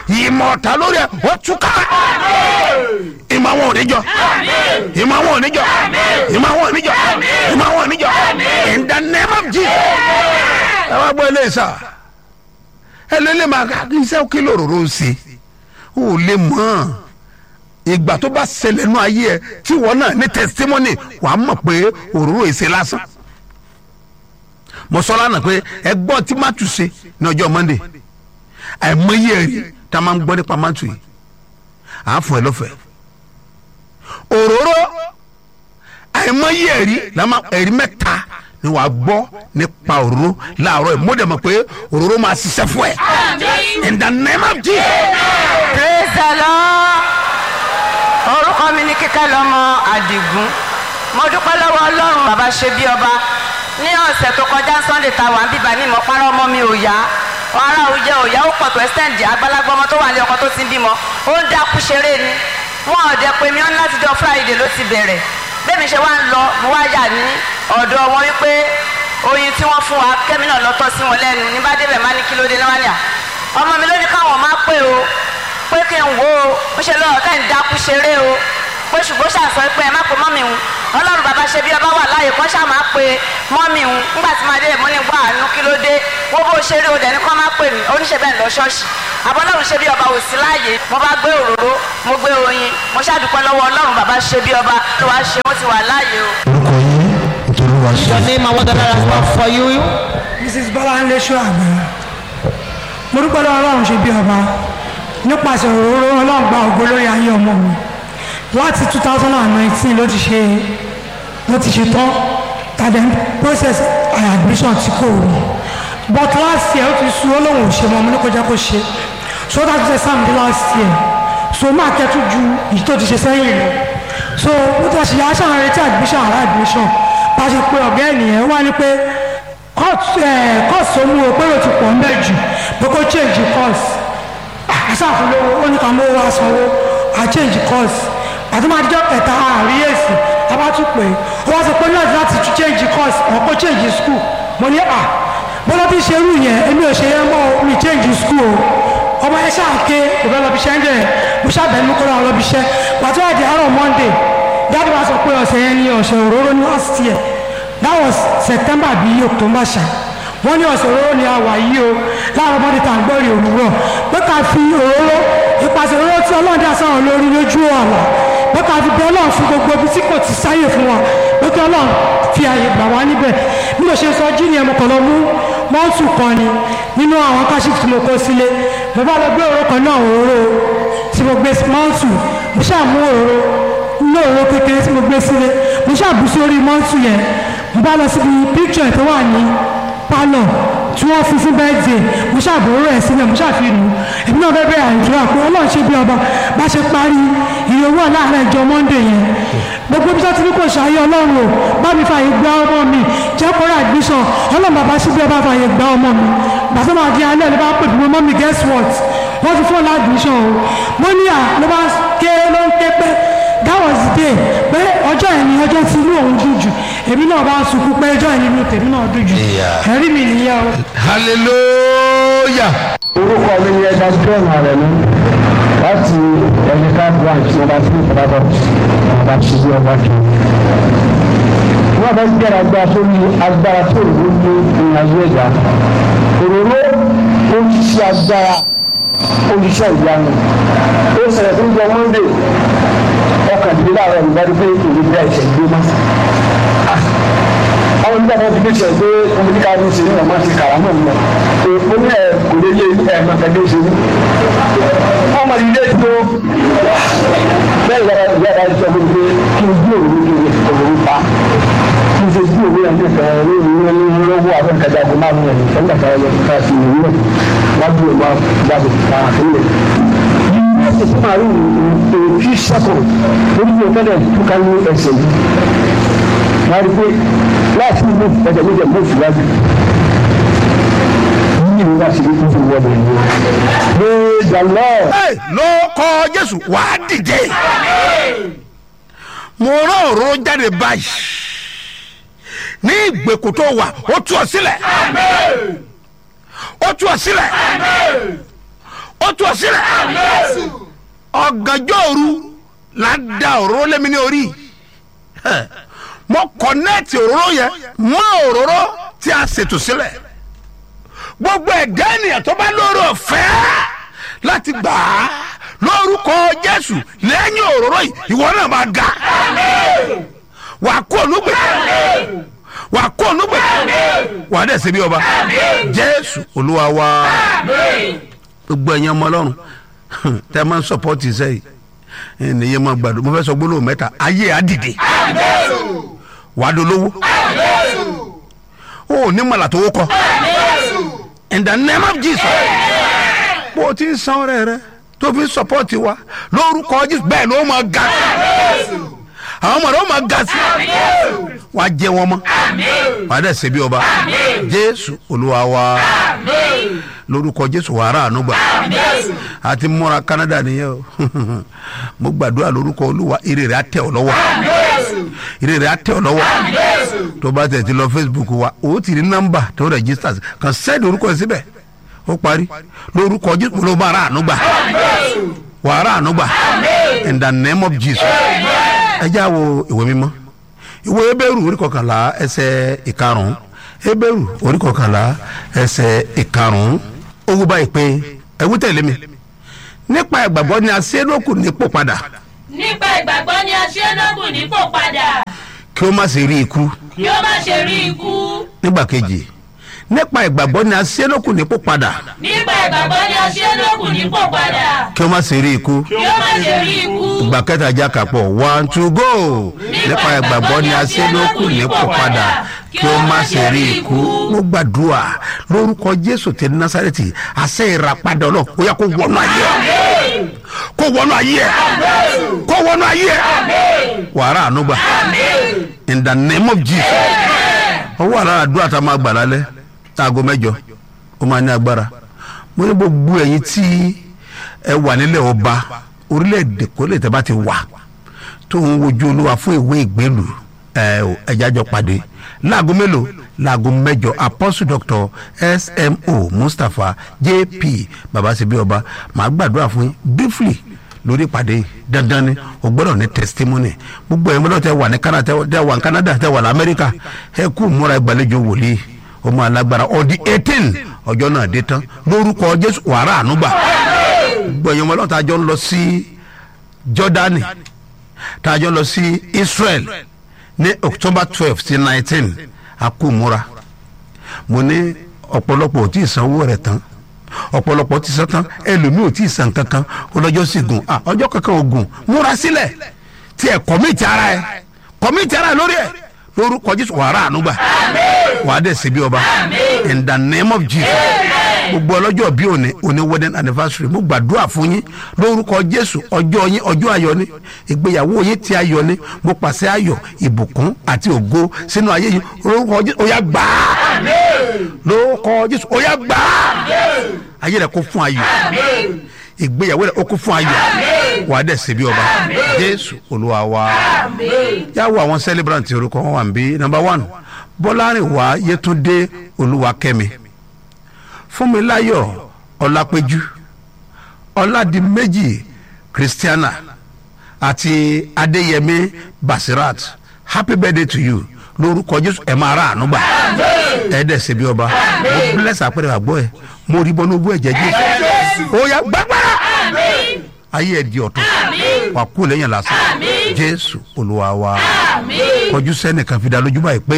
ìmọ̀ ọ̀tá lórí ẹ̀ ó túká ìmọ̀ àwọn oníjọ ìmọ̀ àwọn oníjọ ìmọ̀ àwọn oníjọ ìmọ̀ àwọn oníjọ in the name of Jesus ẹ wá gbọ́ ilé ìsà ẹ lé lè máa ká iṣẹ́ kí lòróró ń ṣe ó lè mọ̀ ọ́n ìgbà tó bá ṣẹlẹ̀ nú ayé ẹ tí wọn náà ní testimony wàá mọ̀ pé òróró èsè lásán mo sọ lánàá pé ẹgbọ́n tí mátù ṣe ní ọjọ́ monday àìmọye ẹ̀rí tá a máa ń gbọ́ nípa mátù yìí à ń fún ẹ lọ́fẹ̀ẹ́ òróró àìmọye ẹ̀rí ẹ̀rí mẹ́ta ni wàá gbọ́ nípa òróró láàárọ̀ yìí mo dẹ̀ mọ̀ pé òróró máa ṣiṣẹ́ fún ẹ in the name of Jesus. praise the lord orúkọ mi ní kíkẹ́ lọ́mọ àdìgún mo dúpẹ́ lọ́wọ́ ọlọ́run bàbá ṣe bí ọba ní ọ̀sẹ̀ tó kọjá sunday ta wà ń bíbá ní ìmọ̀pára ọmọ mi ò yá ara òjẹ òyà ó pọ̀ tó ẹ́sẹ̀ǹdì àgbàlagbà ọmọ tó wà ní ọkọ tó ti ń bímọ ó ń dákú ṣeré ni wọn ò dẹ pé mi ọ́n láti jọ friday ló ti bẹ̀rẹ̀ bẹ́ẹ̀ mi ṣe wá ń lọ mo wá yà ní ọ̀dọ̀ wọn wípé oyin tí wọ́n fún wa kẹ́mi náà lọ́tọ́ sí wọn lẹ́nu ní bá débẹ̀ má ní kí ló dé náà níyà ọmọ mi ló ní káwọn má pè o pé kí n wo o ó ṣe lọ́wọ́ ká ń dákú ṣeré o pé ṣùgbọ́n ṣàṣọ pé ẹ má pe mọ́mì ń ọlọ́run bàbá ṣe bí ọba wà láàyè kọ́ ṣáà máa pe mọ́mì ń nígbà tí máa dé mo ní gbọ́ àánú kí ló dé wọ́n bó ṣeré o dẹ̀ ní kọ́ máa pè mí oníṣẹ́ bẹ́ẹ̀ lọ ṣọ́ọ̀ṣì àbọ̀lọ́run ṣe bí ọba ò sí láàyè mo bá gbé òróró mo gbé oyin mo ṣàdúpẹ́ lọ́wọ́ ọlọ́run bàbá ṣe bí ọba ló wá ṣe ó ti wà láàyè o. orúkọ yín nítorí wàá ṣe. Your name and what the Lord has done for you. mrs bọ́láńlé ṣọ́àgbẹ́ mo dúpẹ́ lọ́wọ́ ọlọ́run ṣe bí ọba nípasẹ̀ òróró ọlọ́run gba ògo lórí ayé ọmọ mi láti two thousand and nineteen ló ti ṣe ló ti ṣe tán tàdé process admission tí kò rí but last year ó ti sú olóhùn ò ṣe mọ́ mi ní kó jẹ́ kó ṣe so that was exam di last year so máa kẹ́tù ju èyí tó ti ṣe sẹ́yìn lọ so ó ti ṣe aṣáà ń retí admission àrà admission bá a ṣe pé ọ̀gá ènìyàn wá ní pé course tó mú o pé o ti pọ̀ ń bẹ̀ jù pé kó change course àṣàfúnlówó ó ní ká mú owó asanwó à change course àti máa dijọ́ kẹta àárí èsì abátúpè ó wá sọ pé náà láti tún change course ọ̀ kó change school mo ní à bọ́lá bí ṣe rú yẹn èmi ò ṣe yẹn mọ́ mi change school o ọmọ ẹ ṣáà ké kò fẹ́ lọ bí iṣẹ́ ń jẹ́ mo ṣàbẹ̀ mú kó lọ́wọ́ lọ bí iṣẹ́ pàtó àdì àárọ̀ monday dáàbò wa sọ pé ọ̀sẹ̀ yẹn ní ọ̀sẹ̀ òróró ní last year that was september bíi october ṣá wọ́n ní ọ̀sẹ̀ òróró ni a wà yìí o láàárọ̀ monday tá à ń gbọ́ rí òwúrọ̀ pé ká fi òróró ìpàṣẹ òróró tí ọlọ́run dá sáwọn lórí lójú ọ̀la pé ká fi bẹ ọlọ́run fún gbogbo ibi tí kò ti sáyè fún wa pé kí ọlọ́run fi àyè gbà wá níbẹ̀ bí mo ṣe sọ jí ni ẹ̀mọ́ kan lọ mú mọ́ọ̀tù kan ni nínú àwọn káṣí tí mo kó sílé mo bá lọ gbé òróró kan náà òróró tí mo gbé mọ́ọ̀tù mo ṣáà mú òróró ní òróró kékeré tí mo gbé sílé mo ṣáà bù sórí mọ́ọ̀tù yẹn mo bá lọ síbi píkṣọ̀ tó wà ní pálọ̀ tí wọ́n fi fún bẹ́ẹ̀dẹ̀ mo ṣàbòrò ẹ̀ sílẹ̀ mo ṣàfihàn èmi náà bẹ́ẹ̀ bẹ́ẹ̀ àìdúrà pé ọlọ́run ṣe bí ọba bá ṣe parí iye owó láàárọ̀ ìjọ monday yẹn gbogbo bí sọ́tún kò ṣàyẹ ọlọ́run o bá mi fààyè gba ọmọ mi jẹ́ kórè admission ọlọ́run bàbá ṣe bí ọba fààyè gba ọmọ mi gbàtọ́ máa di alẹ́ ló bá pè fún mọ́ mi guess what wọ́n ti fún admission o mo ní à ló bá ké ló ń ké pé that was the day pé ọjọ́ yẹn ni ọjọ́ tí inú òun dùn jù èmi náà bá sunkún pé ọjọ́ yẹn ni inú tèmi náà dùn jù ẹ̀rí mi nìyẹn o. hallelujah. orúkọ mi ni ẹja john arẹ̀mú láti ẹ̀yíká branch ọba tí ìfọdàbọ̀ ọba tí ìlú ọba jù. wọ́n fẹ́ gbẹ́ra agbára sórí agbára tó ìlú ní ìrìnàjò ẹ̀dá òróró ó ń ṣiṣẹ́ agbára ó ń ṣiṣẹ́ ìyanu ó ṣẹlẹ̀ tó ń jọ monday ọkàndínlẹ́ láàárọ̀ ìgbàdí pé èyí bí àìsàn gbé mọ́ àwọn onígbà wọn ti gbé tiẹ̀ pé omi ní ká ló ṣe ní ọmọ àti kàrà náà lọ èèpo ní ẹ kò lè yé ẹ máa tẹ̀lé ṣe ní. wọ́n máa yí léèdì tó bẹ́ẹ̀ yàrá yàrá sọ fún mi pé kí n gbé òwúrò kí n lè fi òwúrò pa kí n ṣe gbé òwúrò yẹn nípa ní ìwúrò ní lọ́wọ́ abẹ́ǹkàjà kò máa mú ẹ̀ nípa nígbà táwọn yẹn ká sí ìwúrò wọ́n bí òwúrò jáde ká sílẹ̀ ẹsẹ̀ tó máa rí òkú sẹ́kọ̀ lórí ìwé tó ká ní ẹsẹ̀ yìí wọ́n rí pé láti mú ẹsẹ̀ méjì mú síwájú yìí ni wọ́n ti rí fún ìwọ́n mi ní. praise the lord. Hey, ló kọ jésù wàá dìde mo rán òróró jáde báyìí ní ìgbèkùn tó wà ó tú ọ sílẹ̀ ó tú ọ sílẹ̀ ó tú ọ ọ sílẹ̀ ọ̀gànjọ́ òru la da òróró lẹ́mi ní orí Ẹ̀, mo kọ̀nẹ́ẹ̀tì òróró yẹn mọ́ òróró tí a ṣètò sílẹ̀ gbogbo ẹ̀dá ènìyàn tó bá lórí ọ̀fẹ́ láti gbà á lórúkọ jésù lẹ́yìn òróró yìí ìwọ náà máa ga wà á kó olúgbè wà á kó olúgbè wà á dẹ̀ ṣe bí ọba jésù olúwa wa gbogbo ẹ̀yin ọmọ ọlọ́run tẹ́ ẹ máa ń sọpọ́tì sẹ́yìn ènìyàn máa gbàdúrà mo fẹ́ sọ gbólóhùn mẹ́ta ayé á dìde wà á dolówó o ò ní mọ̀lá tó wó kọ́ in the name of jesus bó o ti ń san ọrẹ rẹ tó fi ń sọpọ́tì wa lórúkọ jésù bẹ́ẹ̀ ló máa ga sí àwọn ọmọ rẹ ó máa ga sí wà á jẹ wọn mọ́ wà á dẹ̀ ṣe bí ọba jésù olúwa wa lórúkọ jésù wàrà ànúgbà àti múra canada nìyẹn o mo gbàdúrà lórúkọ olúwa ire rẹ á tẹ̀ ọ́ lọ́wọ́ ire rẹ á tẹ̀ ọ́ lọ́wọ́ tó bá tẹ̀ ti lọ facebook wa o ti rí nọ́mbà tó register sí kàn sẹ́ẹ̀dì orúkọ ẹ̀ síbẹ̀ ó parí lórúkọ jésù ló bá ra ànúgbà wàrà ànúgbà in the name of jesus ẹ já wo ìwé mímọ́ ìwé ebéèrú orí kọkànlá ẹsẹ̀ ìkarùn-ún ebéèrú orí kọkànlá ẹsẹ̀ ìkarùn-ún ó wú báyìí pé ẹ wú tẹ̀lé mi nípa ìgbàgbọ́ ni a ṣe é lókun nípò padà nípa ìgbàgbọ́ ni a ṣe é lókun nípò padà kí ó má ṣe rí ikú kí ó má ṣe rí ikú nígbà kejì nípa ìgbàgbọ́ ni a ṣe é lókun nípò padà nípa ìgbàgbọ́ ni a ṣe é lókun nípò padà kí ó má ṣe rí ikú kí ó má ṣe rí ikú ìgbà kẹta já kàpọ̀ one two go nípa ìgbàgbọ́ ni a ṣe é lókun nípò padà kí ó má ṣe rí ikú mo gbàdúrà lórúkọ jésù tẹ násàrẹ́tì àṣẹ ìràpadà ọlọ́ ó yá kó wọnú ayé ẹ kó wọnú ayé ẹ kó wọnú ayé ẹ wàrà ànúgbà in the name of jesus ọwọ́ àrà àdúrà tá a máa gbà lálẹ́ aago mẹ́jọ ó máa ní agbára mo ní gbogbo ẹ̀yin tí ẹ wà nílẹ̀ ọba orílẹ̀-èdè kó lè tẹ́ bá ti wà tó ń wojú olúwa fún ìwé ìgbélú ẹ ò ẹja jọ pàdé láago mélòó láago mẹ́jọ apostle doctor smo mustapha jp babasebi ọba màá gbàdúrà fún yín briefly lórí ìpàdé yìí. dandan ni o gbọ́dọ̀ ní testimony gbogbo ẹ̀yin gbọ́dọ̀ tẹ wà ní canada tẹ wà ní canada tẹ wà ní america ẹ kú múra ìgbàlejò wòlíì o máa lágbára ọdí eighteen ọjọ́ náà dé tán lórúkọ jésù wàrà ànúgbà gbogbo ẹ̀yin ọmọlọ́ta jọ ń lọ sí jordani tá a jọ lọ sí israel ní october twelve sí nineteen a kú múra mo ní ọ̀pọ̀lọpọ̀ ò tí ì sanwó rẹ̀ tán ọ̀pọ̀lọpọ̀ ti san tán ẹlòmíì ò tí ì san kankan ọlọ́jọ́ sì gùn ah ọjọ́ kankan ò gùn múra sílẹ̀ tí ẹ kọ́míìtì ara ẹ kọ́míìtì ara ẹ lórí ẹ lórúkọ jésù wàrà ànúgbà wàá dẹ̀ síbi ọba in the name of jesus gbogbo ọlọ́jọ́ bí òní òní wedding anniversary mo gbàdúrà fún yín lórúkọ jésù ọjọ́ yín ọjọ́ ayọ̀ ni ìgbéyàwó yín ti ayọ̀ ni mo pàṣẹ ayọ̀ ìbùkún àti ògo sínú ayé yín lórúkọ jésù ó yá gbà á lórúkọ jésù ó yá gbà á ayé rẹ kó fún ayọ̀ ìgbéyàwó rẹ ó kó fún ayọ̀ wàá dẹ̀ síbi ọba jésù olúwa wa yàwó àwọn celebrant orúkọ wọn wà ń bí number one bọ́lárìnwá yétúndé olúwakẹ́mi fúnmiláyọ̀ ọlápẹ́jú ọládìméjì christiana àti adéyẹmí basirat happy birthday to you lórúkọ jésù ẹ máa ra àánú gbà ẹ dẹ̀ ṣe bí ọba mo bless àpẹẹrẹ àgbọ̀ ẹ mo rí bọ́nú bú ẹ̀jẹ̀ jésù ó yá gbàgbára ayé ẹ di ọ̀tún wà kú lẹ́yìn lásán jésù olúwa wa kọjú sẹ́nìkan fi dá lójú báyìí pé.